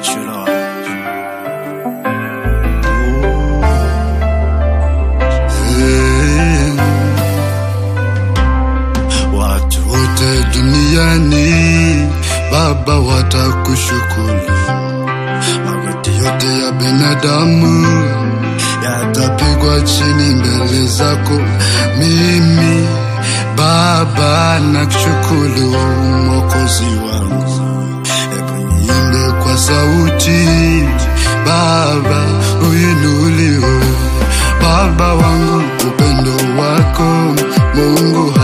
Thank you, Lord. Hey. Watu wote duniani Baba watakushukuru, magoti yote ya binadamu yatapigwa chini mbele zako. Mimi Baba nakushukuru, Mwokozi wangu, hebu niimbe kwa sauti, Baba uinuliwe, Baba wangu, upendo wako Mungu